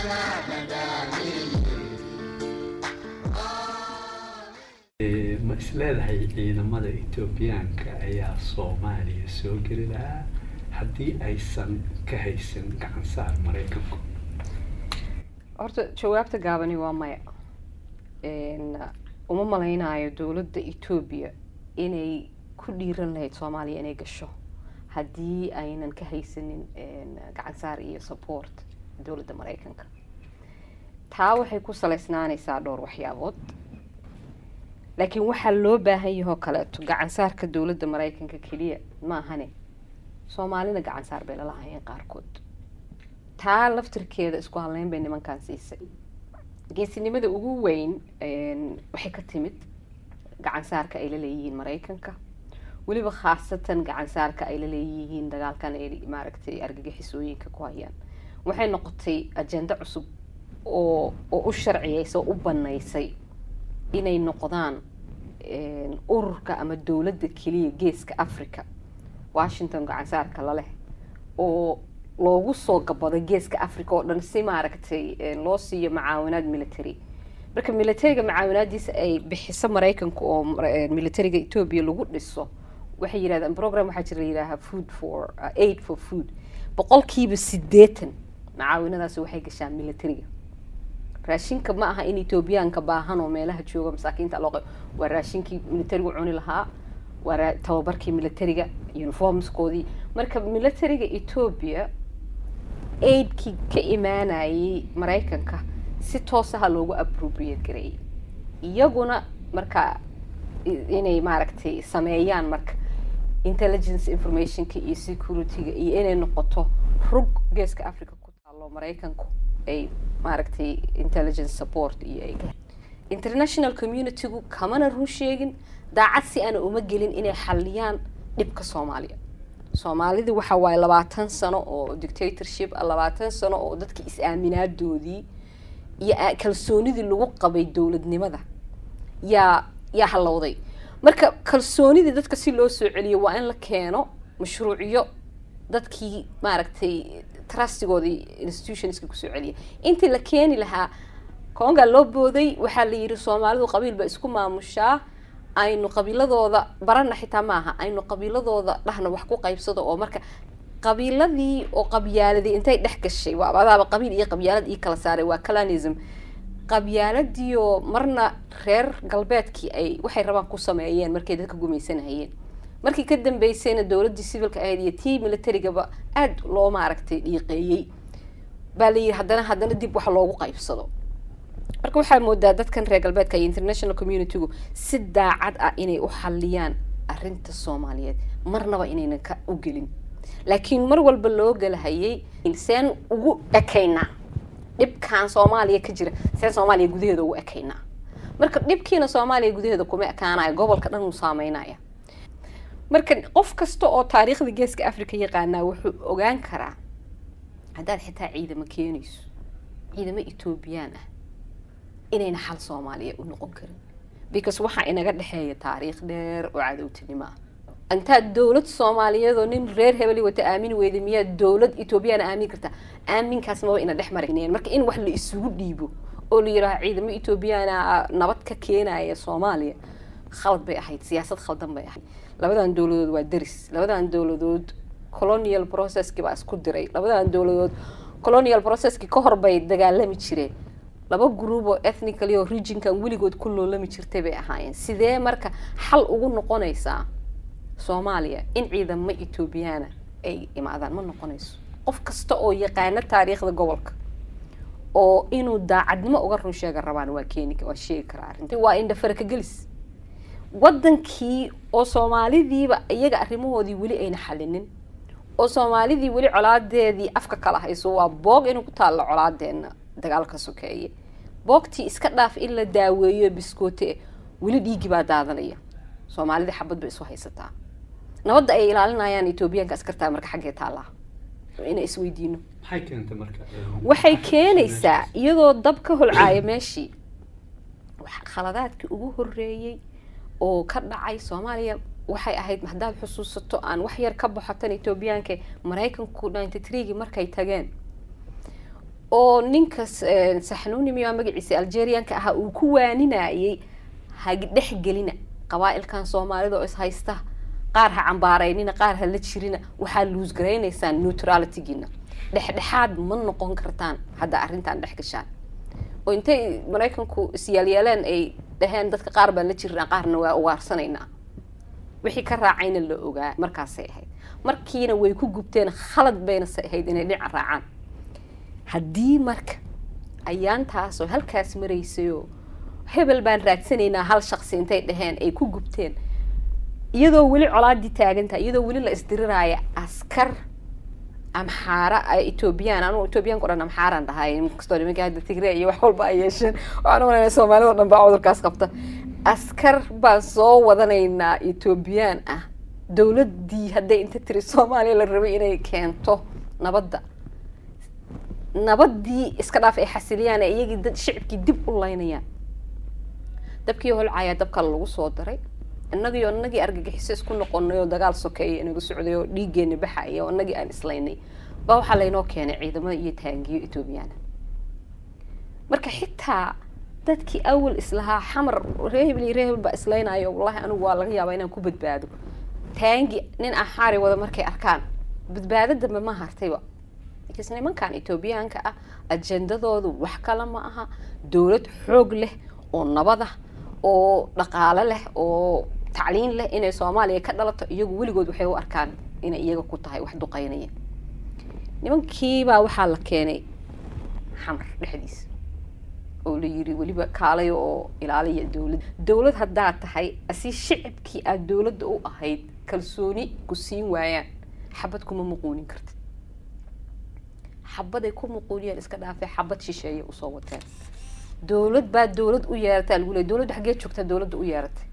ma isleedahay ciidamada etoobiyaanka ayaa soomaaliya soo geli lahaa haddii aysan ka haysan gacan saar maraykanku horta jawaabta gaabani waa maya uma malaynayo dowladda etoobiya inay ku dhiiran lahayd soomaaliya inay gasho haddii aynan ka haysanin gacan saar iyo support dowladda maraykanka taa waxay ku saleysnaanaysaa dhowr waxyaabood laakiin waxaa loo baahan yahoo kaleeto gacan saarka dowladda maraykanka keliya ma ahane soomaalina gacan saar bay lalahayeen qaarkood taa laftirkeeda isku hadleyn bay nimankan siisay geesinimada ugu weyn waxay ka timid gacan saarka ay la leeyihiin maraykanka weliba khaasatan gacan saarka ay la leeyihiin dagaalkan ay maaragtay argagixisooyinka ku hayaan waxay noqotay ajendo cusub oo oo u sharciyeysa oo u banaysay inay noqdaan ururka ama dowladda keliya geeska africa washington gacan saarka laleh oo loogu soo gabaday geeska africa oo dhan si maaragtay loo siiyo macaawinaad military marka militariga macaawinaadiisa ay bixiso maraykanka oo militariga etoobiya lagu dhiso waxay yidhahdaan program waxaa jira layidhaahaa food for aid for food boqolkiiba sideetan macaawinadaasi waxay gashaan militariga raashinka ma aha in etoobiyaanka baahan oo meelaha jooga masaakiinta loo waa raashinkii militarigu cuni lahaa waa tababarkii militariga uniformskoodii marka militariga etoobiya aidkii ka imaanayay maraykanka si toosaha loogu appropriate gareeyay iyaguna marka inay maaragtay sameeyaan marka intelligence informationka iyo securityga iyo inay noqoto rug geeska africa ku taalo maraykanku ay maaragtay intelligence support iyo ay international communitygu kamana run sheegin daacad si aana uma gelin inay xaliyaan dhibka soomaaliya soomaalida waxa waaye labaatan sano oo dictatorship labaatan sano oo dadka is-aaminaadoodii iyo kalsoonidii lagu qabay dowladnimada yaa yaa halowday marka kalsoonidii dadka si loo soo celiyo waa in la keeno mashruucyo dadkii maaragtay trustigoodii institutionska kusoo celiya intii la keeni lahaa koongaa loo booday waxaa la yidhi soomaalidu qabiil ba isku maamushaa aynu qabiiladooda barana xitaa maaha aynu qabiiladooda dhahna wax ku qaybsado oo marka qabiiladii oo qabyaaladii intay dhex gashay waa adaaba qabiil iyo qabyaalad ii kala saaray waa calanism qabyaaladiioo marna reer galbeedkii ay waxay rabaan ku sameeyeen markay dadka gumaysanahayeen markii ka dambeysayna dowladdii civilka ahayd iyo tii militarigaba aada loo maaragtay dhiiqeeyey baa la yidhi haddana haddana dib wax loogu qaybsado marka waxaa moodaa dadkan reer galbeedka iyo international communitygu si daacad ah inay u xaliyaan arrinta soomaaliyeed marnaba inaynan ka u gelin laakiin mar walba loo galahayay seen ugu ekaynaa dhibkan soomaaliya ka jira seen soomaaliya gudaheeda ugu ekaynaa marka dhibkiina soomaaliya gudaheeda kuma ekaanayo gobolka dhan uu saameynaya marka qof kasta oo taariikhda geeska africa yaqaanaa wuxuu ogaan karaa haddaad xitaa ciidamo keenayso ciidamo etoobiyaan ah inayna xal soomaaliya u noqon karin because waxaa inaga dhexeeya taariikh dheer oo cadowtinimo ah intaad dowlad soomaaliyeed oo nin reer hebeli wata aamini weyda miyaad dowlad etoobiyana aamin kartaa aaminkaas maba ina dhex marineen marka in wax la isugu dhiibo oo la yidhaaha ciidamo etoobiyana nabad ka keenaya soomaaliya khalad bay ahayd siyaasad khaldan bay ahayd labadan dowladood waa deris labadan dowladood colonial processki baa isku diray labadan dowladood colonial processki ka hor bay dagaalami jireen laba group oo ethnically oo regionkan weligood ku loolami jirtay bay ahaayeen sidee marka xal ugu noqonaysaa soomaaliya in ciidamo etoobiyaana ay imaadaan ma noqonayso qof kasta oo yaqaano taariikhda gobolka oo inuu daacadnimo uga run sheega rabaan waa keeni waa sheegi karaa arrinta waa indhafaraka gelis wadankii oo soomaalidiiba iyaga arrimahoodii weli ayna xalinin oo soomaalidii weli colaadeedii afka kala hayso waa boog inuu ku taallo colaadeena dagaalka sokeeye boogtii iska dhaaf in la daaweeyo biskoote weli dhiigii baa daadanaya soomaalida xabad bay isu haysataa nabadda ay ilaalinayaan etoobiyaanka askartaa marka xaggee taallaa ina isweydiino maxay keentay marka waxay keenaysaa iyadoo dab ka holcaaya meeshii khaladaadkii ugu horeeyey oo ka dhacay soomaaliya waxay ahayd haddaad xusuusato aan wax yar ka baxotan etoobiyaanka maraykanku ninety threegii markay tageen oo ninka saxnuuni miyaa magaciisa algerianka ahaa uu ku waaninayay ha dhex gelina qabaa-ilkan soomaalida oo is haysta qaar ha cambaaraynina qaar ha la jirina waxaa luusgaraynaysaan neutralitygiina dhexdhexaad ma noqon kartaan hadda arrintan dhex gashaan oo intay maraykanku isyaalyeeleen ay dhaheen dadka qaar baan la jirnaa qaarna waa ugaarsanaynaa wixii ka raacayna la ogaa markaasay ahayd markiina way ku gubteen khalad bayna se ahayd inay dhinaca raacaan haddii marka ayaantaasoo halkaas maraysayoo hebel baan raadsanaynaa hal shaqsi intay dhaheen ay ku gubteen iyadoo weli colaadii taagantahay iyadoo weli la isdiriraaya askar amxaara etoobiyaan anugu etoobiyaanka o dhan amxaaraan dhahay inkastoo nimanka hadda tigre iyo wax walba ay yeesheen waxaan u malaynaya soomaalida o dhan baa cudurkaas qabta askar baan soo wadanaynaa etoobiyaan ah dowladdii hadday inta tiri soomaaliya la rabay inay keento nabadda nabaddii iska dhaaf ay xasiliyaan ee iyagii dad shicibkii dib u laynayaan dabkii holcayaa dabka lagu soo daray innagiyo innagii argagixiso isku noqonay oo dagaal sokeeya inaga socday oo dhiiggeena baxaya oo innagii aan islaynay baa waxaa laynoo keenay ciidamada iyo taangiyo etoobiyaana marka xitaa dadkii awal islahaa xamar reehebel iyo reehebel baa islaynayo wallahi anigu waa laga yaabaa inaan ku badbaado taangi nin axaari wada markay arkaan badbaado dambe ma hartayba markaas nimankan etoobiyaanka ah ajendadoodu wax kale ma aha dowlad xoog leh oo nabad ah oo dhaqaale leh oo tacliin leh inay soomaaliya ka dhalato iyagu weligood waxay u arkaan inay iyaga ku tahay wax duqaynaya nimankiibaa waxaa la keenay xamar dhexdiisa oo la yiri weliba kaalay oo ilaaliya dowlad dowlad haddaad tahay asi shicibkii aada dowladda u ahayd kalsooni ku siin waayaan xabad kuma muquunin kartid xabaday ku muquuniyaan iska dhaafay xabad shisheeye usoo wateen dowlad baa dowlad u yeerataa lagu leey dowladda xaggee joogtaa dowladda u yeeratay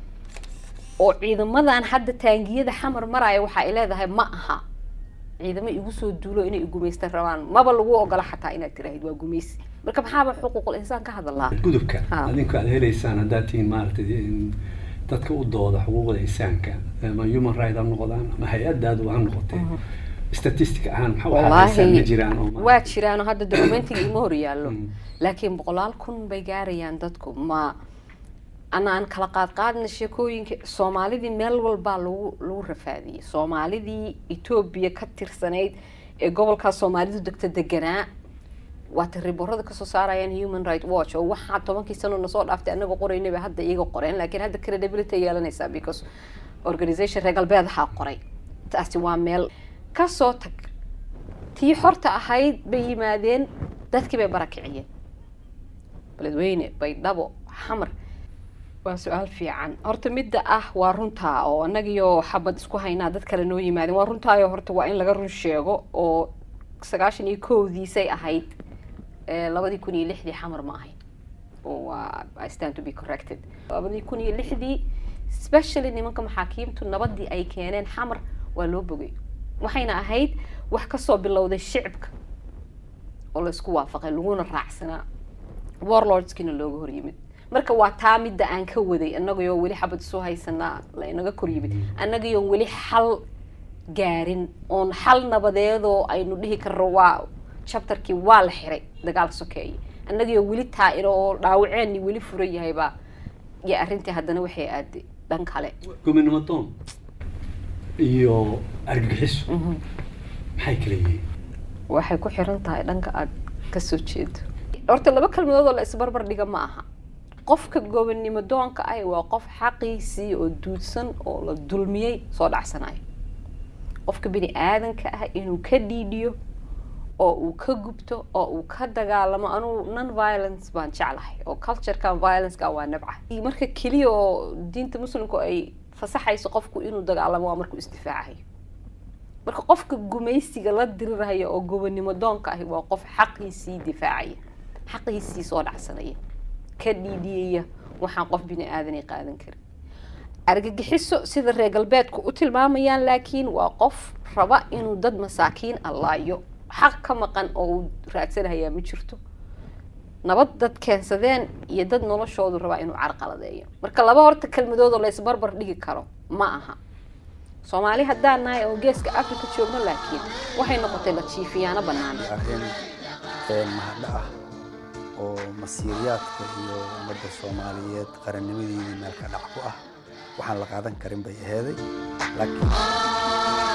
oo ciidamadan hadda taangiyada xamar maraya waxa ay leedahay ma aha ciidamo igu soo duulo inay gumaystan rabaan maba lagu ogola xataa inaad tiraahid waa gumaysi marka maxaaba xuquuqul insaan ka hadalaa gudubka adinku aad helaysaan haddaad tihiin maaragtay dadka u dooda xuquuqda insaanka ama human right ha noqdaan ama hay-adaadu ha noqotee statistic ahaan maxaa waxaadaysan ma jiraan oo waa jiraan oo hadda documentiga ima hor yaallo laakiin boqolaal kun bay gaarayaan dadku ma anaan kala qaad qaadna sheekooyinka soomaalidii meel walbaa lagu lagu rafaadiyey soomaalidii etoobiya ka tirsanayd ee gobolkaas soomaalidu degta deganaa waata riborada kasoo saarayaan human right watch oo waxaa tobankii sano nasoo dhaaftay anagoo qoraynaba hadda iyaga qoreen laakiin hadda credibility yeelanaysaa because organization reer galbeedahaa qoray taasi waa meel kasoo tag tii xorta ahayd bay yimaadeen dadkii bay barakiciyeen beledweyne baydhabo xamar waa su-aal fiican horta midda ah waa runtaa oo annagiyo xabad isku haynaa dad kale noo yimaadeen waa runtaayo horta waa in laga run sheego oo sagaashan iyo kowdiisay ahayd labadii kun iyo lixdii xamar ma ahayn oo waa i stand to be corrected labadii kun iyo lixdii specially nimanka maxaakiimtu nabadii ay keeneen xamar waa loo bogay waxayna ahayd wax kasoo bilowday shicibka oo la isku waafaqay laguna raacsanaa warlordskiina looga hor yimid marka waa taa midda aan ka waday annagayoo weli xabad isu haysanaa laynaga kor yimid annagayoo weli xal gaarin oon xal nabadeedoo aynu dhihi karno waa chapterkii waa la xiray dagaal sokeeye annagayoo weli taa-ino oo dhaawaceenni weli furan yahaybaa iyo arrintii haddana waxay aaday dhan kale gobinimo doon iyo argagixiso maxay kala yihiin waxay ku xiran tahay dhanka aada kasoo jeedo horta laba kelmadood oo la isbarbar dhiga ma aha qofka gobonnimo doonka ah waa qof xaqiisii oo duudsan oo la dulmiyey soo dhacsanayo qofka bini aadanka ah inuu ka dhiidhiyo oo uu ka gubto oo uu ka dagaalamo anugu non violence baan jeclahay oo culturekan violenceka waa nabcahay marka keliya oo diinta muslimku ay fasaxayso qofku inuu dagaalamo waa markuu isdifaacayo marka qofka gumaysiga la diriraya oo gobonnimo doonka ahi waa qof xaqiisii difaacaya xaqiisii soo dhacsanaya ka dhiidhiyaya waxaan qof bini aadanay qaadan karin argagixiso sida reer galbeedku u tilmaamayaan laakiin waa qof raba inuu dad masaakiin allaayo xaq ka maqan oo uu raadsanahayaa ma jirto nabad dad keensadeen iyo dad noloshoodu rabaa inuu carqaladeeyo marka laba horta kelmadoodoo la isbarbar dhigi karo ma aha soomaali haddaan nahay oo geeska africa joogno laakiin waxay noqotay la jiifiyaano bannaan mahadha ah oo masiiriyaadka iyo ummadda soomaaliyeed qarannimadeedii meel ka dhac ku ah waxaan la qaadan karin bay aheeday laakiin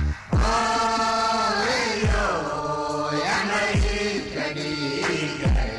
Yeah.